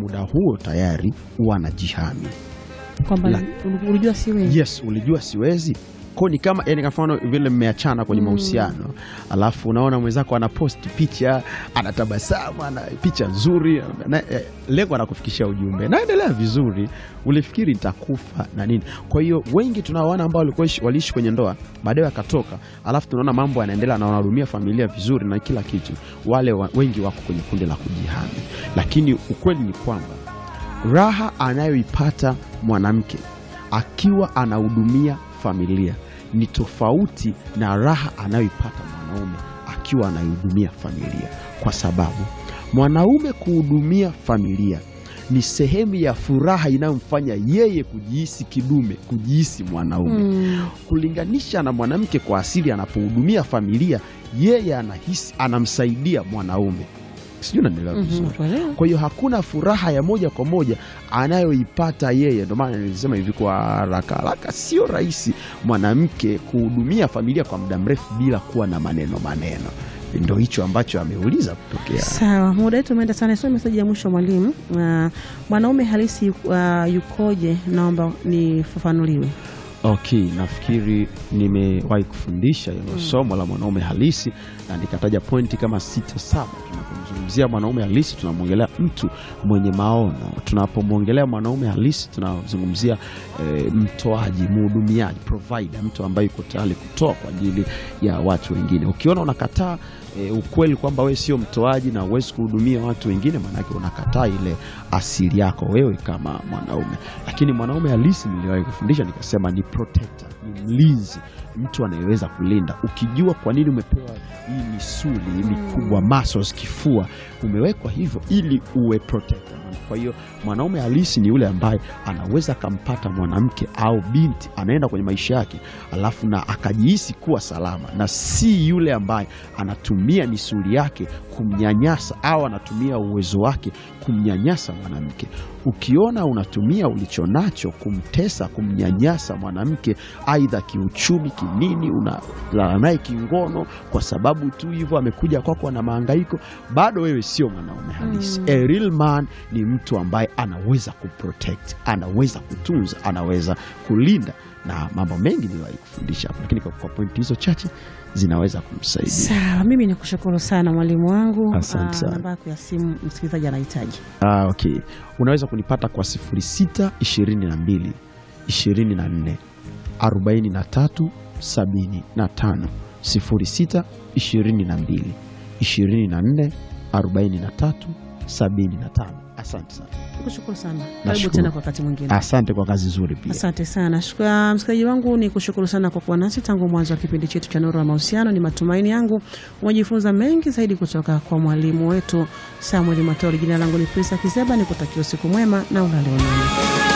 muda huo tayari huwa anajihami. kwamba La- ulijua si wewe Yes, ulijua siwezi ko ni kama yani, kwa mfano vile mmeachana kwenye mahusiano alafu unaona mwenzako anaposti picha anatabasamu, ana picha nzuri na, eh, lengo anakufikishia ujumbe, naendelea vizuri, ulifikiri nitakufa na nini. Kwa hiyo wengi tunaoana ambao walikuwa ishi- waliishi kwenye ndoa baadaye wakatoka, alafu tunaona mambo yanaendelea na wanahudumia familia vizuri na kila kitu, wale wa, wengi wako kwenye kundi la kujihami, lakini ukweli ni kwamba raha anayoipata mwanamke akiwa anahudumia familia ni tofauti na raha anayoipata mwanaume akiwa anaihudumia familia, kwa sababu mwanaume kuhudumia familia ni sehemu ya furaha inayomfanya yeye kujihisi kidume, kujihisi mwanaume Mm. kulinganisha na mwanamke kwa asili anapohudumia familia, yeye anahisi anamsaidia mwanaume. Sijui unanielewa Mhm, vizuri. nakuelewa. Kwa hiyo hakuna furaha ya moja kwa moja anayoipata yeye. Ndio maana nilisema hivi kwa haraka haraka, sio rahisi mwanamke kuhudumia familia kwa muda mrefu bila kuwa na maneno maneno. Ndo hicho ambacho ameuliza kutokea. Sawa, muda wetu umeenda sana. Sio meseji ya mwisho mwalimu. Uh, mwanaume halisi uh, yukoje? Naomba nifafanuliwe. Okay, nafikiri nimewahi kufundisha hilo somo la mwanaume halisi na nikataja pointi kama sita saba. Tunapomzungumzia mwanaume halisi tunamwongelea mtu mwenye maono. Tunapomwongelea mwanaume halisi tunazungumzia eh, mtoaji, mhudumiaji, provider, mtu ambaye yuko tayari kutoa kwa ajili ya watu wengine. Ukiona unakataa eh, ukweli kwamba wewe sio mtoaji na huwezi kuhudumia watu wengine, maanake unakataa ile asili yako wewe kama mwanaume. Lakini mwanaume halisi niliwahi kufundisha nikasema ni protector, ni mlinzi, mtu anayeweza kulinda. Ukijua kwa nini umepewa hii misuli hii mikubwa, muscles, kifua, umewekwa hivyo ili uwe protector. Kwa hiyo mwanaume halisi ni yule ambaye anaweza akampata mwanamke au binti anaenda kwenye maisha yake, alafu na akajihisi kuwa salama, na si yule ambaye anatumia misuli yake kumnyanyasa au anatumia uwezo wake kumnyanyasa mwanamke. Ukiona unatumia ulichonacho kumtesa, kumnyanyasa mwanamke, aidha kiuchumi, kinini, unalala naye kingono kwa sababu tu hivyo amekuja kwako na mahangaiko, bado wewe sio mwanaume halisi. A real man ni mtu ambaye anaweza kuprotect, anaweza kutunza, anaweza kulinda, na mambo mengi niliwahi kufundisha hapo, lakini kwa, kwa pointi hizo chache zinaweza kumsaidia. Sawa, mimi nikushukuru sana mwalimu wangu. Asante Ah, sana. namba yako ya simu msikilizaji anahitaji. Ah, okay. Unaweza kunipata kwa 06 22 24 43 75 06 22 24 43 75. Asante sana. Nikushukuru sana. Karibu Nashukuru. tena kwa wakati mwingine. Asante kwa kazi nzuri pia. Asante sana Shukra- msikilizaji wangu, ni kushukuru sana kwa kuwa nasi tangu mwanzo wa kipindi chetu cha Nuru ya Mahusiano. Ni matumaini yangu umejifunza mengi zaidi kutoka kwa mwalimu wetu Samuel Matori. Jina langu ni Prisa Kiseba, nikutakia usiku mwema na ulale unono.